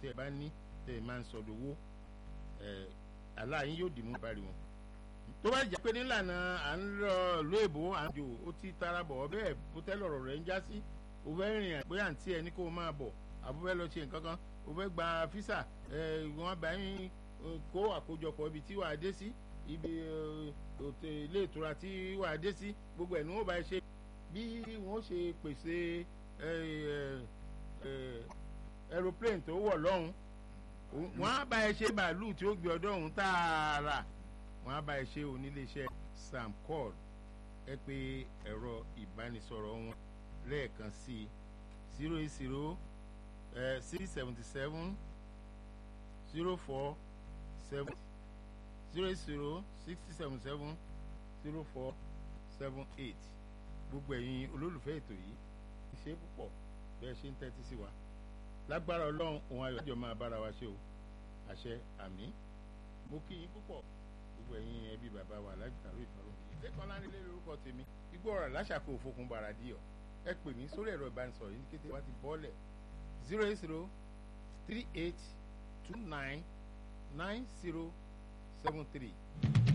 tẹ́ ẹ bá ní tẹ́ ẹ máa ń sọdọ̀ owó aláàyín yóò dì mú bari wọn. tó bá jẹ́ pé nílànà à ń lọ ìlú èbó à ń jò ó ti tara bọ̀ bẹ́ẹ̀ bó tẹ́lẹ̀ ọ̀rọ̀ rẹ̀ ń já sí o fẹ́ rìn àpé àǹtí ẹ ní kó o máa bọ̀ àbú fẹ́ lọ ṣe nǹkan kan o fẹ́ gba físà wọ́n bá yín kó àkójọpọ̀ ibi tí wàá dé sí ibi ilé ìtura tí wàá dé sí gbogbo ẹ̀ ní wọ́n bá ṣe bí wọ́n ṣe pèsè aeroplane tó wọ̀ lọ́hùn wọ́n á bá ẹ ṣe bàálù tí ó gbé ọdọ́ ọ̀hún tààrà wọ́n á bá ẹ ṣe oníléeṣẹ́ samcol ẹ pé ẹ̀rọ ìbánisọ̀rọ̀ wọn lẹ́ẹ̀kan sí zero eight zero six seventy seven zero four seven zero eight zero sixty seven seven zero four seven eight gbogbo ẹ̀yin olólùfẹ́ ètò yìí ṣe púpọ̀ bẹ́ẹ̀ ṣe ń tẹ́tí sí wa lágbára ọlọ́run òun ayọ̀ àjọ máa bára wa ṣe o àṣẹ àmì mo kí yín púpọ̀ gbogbo ẹ̀yin ẹbí bàbá wa lágbàrú ìfọ̀rọ̀ ìdẹ́kan lánilé lórúkọ tèmi igbó ọ̀rọ̀ láṣàkó òfokùn bàràdìyọ̀ ẹ pè mí sórí ẹ̀rọ ìbánisọ̀rọ̀ yìí ní kété wá ti bọ́ọ̀lẹ̀ zero eight zero three eight two nine nine zero seven three.